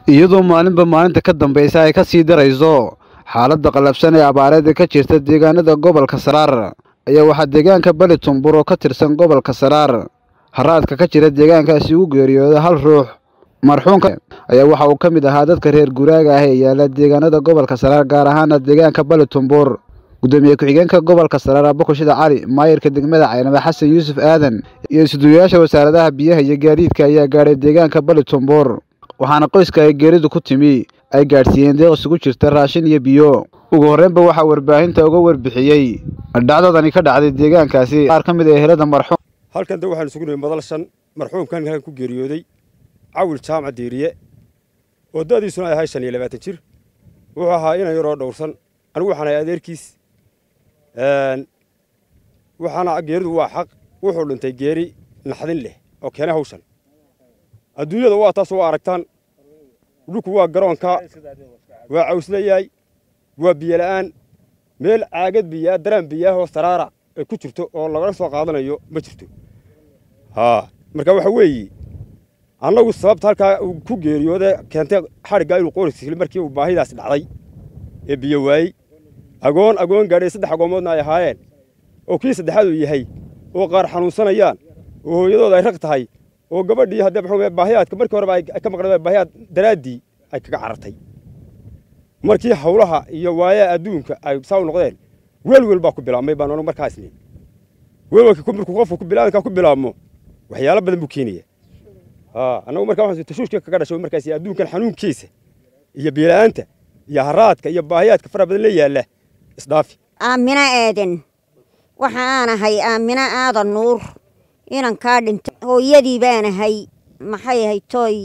iyadoo maalinba maalinta ka dambaysa ay ka sii darayso xaaladda qallafsan ee abaareed ee ka jirta deegaanada gobolka saraar ayaa waxaa deegaanka bali tumbur oo ka tirsan gobolka saraar haraadka ka jira deegaankaasi ugu geeriyooda hal ruux marxuumka ayaa waxa uu ka mid ahaa dadka reer guraaga ah ee yaala deegaanada gobolka saraar gaar ahaana deegaanka bali tumbur gudoomiye ku-xigeenka gobolka saraar abakushida cali maayirka degmada caynaba xasan yuusuf aadan iyo isuduwayaasha wasaaradaha biyaha iyo gaadiidka ayaa gaadhay deegaanka bali tumbur waxaana qoyska ay geeridu ku timi ay gaadhsiiyeen deeq isugu jirta raashin iyo biyo ugu horreynba waxaa warbaahinta uga warbixiyey dhacdadani ka dhacday deegaankaasi qaar ka mid ee ehelada marxuum halkan de waxaan isugu nimi madal shan marxuumkan halkan ku geeriyooday cawil jaamac diiriye oo da'diisuna ay ahay shan iyo labaatan jir wuxuu ahaa inan yaroo dhowrsan anigu waxaan ahay adeerkiis waxaana geeridu waa xaq wuxuu dhintay geeri naxdin leh oo keenay hawshan adduunyada waa taas waa aragtaan dhulku waa garoonka waa cawslayaay waa biyola'aan meel caagad biyaa daraan biyaahoo saraara ay ku jirto oo lagala soo qaadanayo ma jirto haa marka waxa weeye annagu sababta halkaa uu ku geeriyooda keentay xadhiggaa inuu qooriskili markii uu baahidaas dhacday ee biyo waayey agoon agoon gaadhay saddex agoomoodna ay ahaayeen oo kii saddexaad uu yahay oo qaar xanuunsanayaan oo hooyadooda ay raq tahay oo gabadhii haddee maxuu baahiyaadka markii horeba ay ka maqnaa baahiyaad daraaddii ay kaga carartay markii hawlaha iyo waayaha adduunka ay saa u noqdeen welwel baa ku bilaabmay baan anagu markaa isniin welwelka markuu qofku ku bilaabankaa ku bilaabmo waxyaalo badan buu keenaya haa annagu markaa waxaan tashuushka kaga dhashay markaas adduunkan xanuunkiisa iyo biila'aanta iyo haraadka iyo baahiyaadka fara badan la yaalla isdhaafi aamina aadan waxa aan ahay aamina aadan nuur inankaa dhintay hooyadii baan ahay maxay ahayd tooy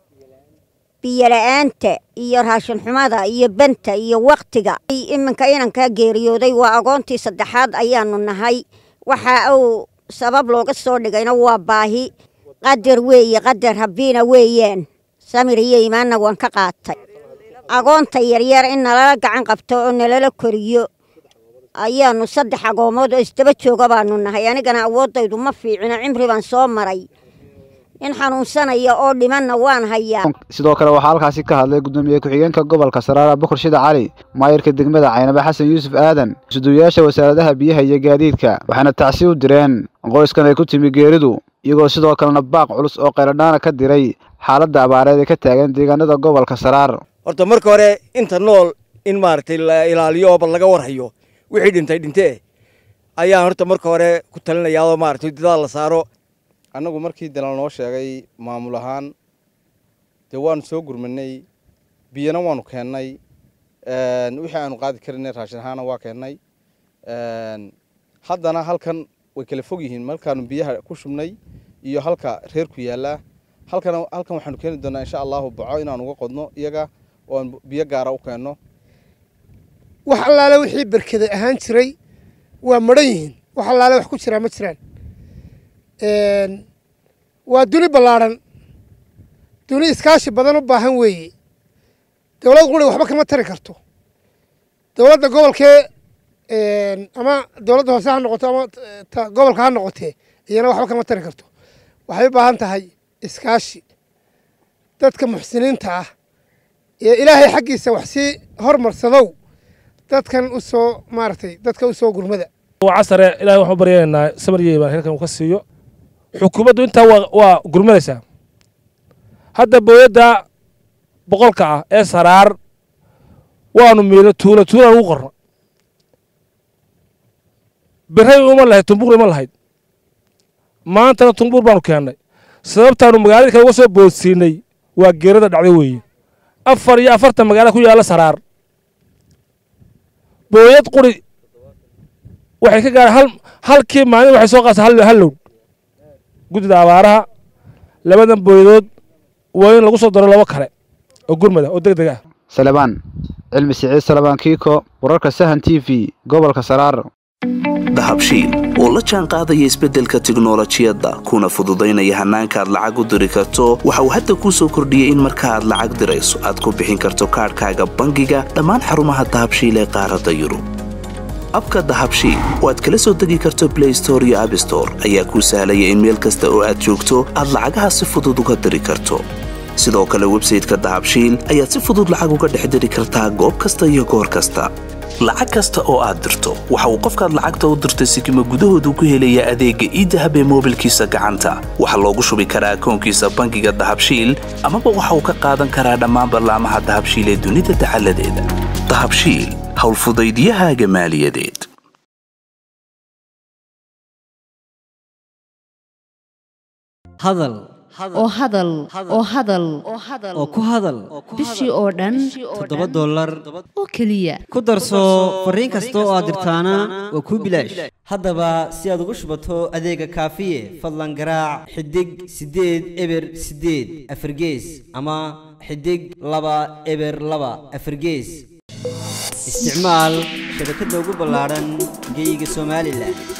biyola'aanta iyo raashinxumada iyo benta iyo wakhtiga iminka inankaa geeriyooday waa agoontii saddexaad ayaanu nahay waxa uu sabab looga soo dhigayna waa baahi qadar weeye qadar habbiina weeyaan samir iyo imaanna waan ka qaatay agoonta yaryar in nalala gacan qabto oo nalala koriyo ayaanu saddex agoomood oo isdaba jooga baanu nahay anigana awooddaydu ma fiicino cimri baan soo maray nin xanuunsanaya oo dhimanna waan hayaa sidoo kale waxaa halkaasi ka hadlay gudoomiye ku-xigeenka gobolka saraar abukur shida cali maayirka degmada caynaba xasan yuusuf aadan isuduwayaasha wasaaradaha biyaha iyo gaadiidka waxaana tacsi u direen qoyskan ay ku timi geeridu iyagoo sidoo kalena baaq culus oo qayladhaana ka diray xaaladda abaareed ee ka taagan deegaanada gobolka saraar horta marka hore inta nool in maaragtay la ilaaliyo oo bal laga warhayo wixii dhintay dhintee ayaan horta marka hore ku talinayaa oo maaragtay dadaal la saaro annagu markii dalal noo sheegay maamul ahaan dee waanu soo gurmanay biyana waanu keennay wixii aanu qaadi karinay raashin ahaana waa keennay haddana halkan way kala fog yihiin markaanu biyaha ku shubnay iyo halka reerku yaallaa halkan halkan waxaanu keeni doonaa insha allahu baco inaanu uga qodno iyaga oo aan biyo gaara u keenno wax allaale wixii berkeda ahaan jiray waa madhan yihiin wax allaale wax ku jiraa ma jiraan waa duni ballaadhan duni iskaashi badan u baahan weeye dowlad quri waxba kama tari karto dowladda gobolkee ama dowladda hoose ha noqoto ama gobolka ha noqotee iyana waxba kama tari karto waxay u baahan tahay iskaashi dadka muxsiniinta ah ee ilaahay xaggiisa wax sii hormarsadow dadkan u soo maaragtay dadka u soo gurmada waa casare ilahay waxaan u baryaynaa samariyey baan halkan uu ka siiyo xukuumaddu intaa waa gurmadaysaa hadda booyadda boqolka ah ee saraar waanu miilo tuulo tuulaan ugu qorno biray uma lahayd tumbuur ima lahayd maantana tumbuur baanu keennay sababtaanu magaalada kale uga soo boodsiinay waa geerada dhacday weeye afar iyo afartan magaala ku yaalla saraar booyad quri waxay ka gaara hal halkii maalin waxay soo qaasa hal lown guddida abaaraha labadan booyadood waa in lagu soo daro labo kale oo gurmada oo deg deg ah salebaan cilmi siciid salebaan kiiko wararka sahan t v gobolka saraar dahabshiil oo la jaan qaadaya isbeddelka tiknolojiyadda kuna fududaynaya hannaanka aad lacag u diri karto waxa uu hadda kuu soo kordhiyey in marka aad lacag dirayso aad ku bixin karto kaadhkaaga bangiga dhammaan xarumaha dahabshiil ee qaaradda yurub abka dahabshiil oo aad kala soo degi karto blay store iyo abstore ayaa kuu sahlaya in meel kasta oo aad joogto aad lacagaha si fudud uga diri karto sidoo kale websayteka dahabshiil ayaad si fudud lacag uga dhex diri kartaa goob kasta iyo goor kasta lacag kasta oo aad dirto waxa uu qofkaad lacagta u dirtay sikima gudahoodu ku helayaa adeegga iidahab ee moobilkiisa gacanta waxaa loogu shubi karaa akoonkiisa bangiga dahabshiil amaba waxa uu ka qaadan karaa dhammaan ballaamaha dahabshiil ee dunida dacaladeeda dahabshiil howlfudaydiyahaaga maaliyadeed hadal oo hadal oo hadal oo ku hadal bishii oo dhan toddoba dollar oo keliya ku darso fariin kasta oo aad dirtaana waa kuu bilaash haddaba si aad ugu shubato adeega kaafiye fadlan garaac xidig siddeed eber siddeed afargees ama xidig laba eber laba afargees isticmaal shabakadda ugu ballaadhan geeyiga somalilan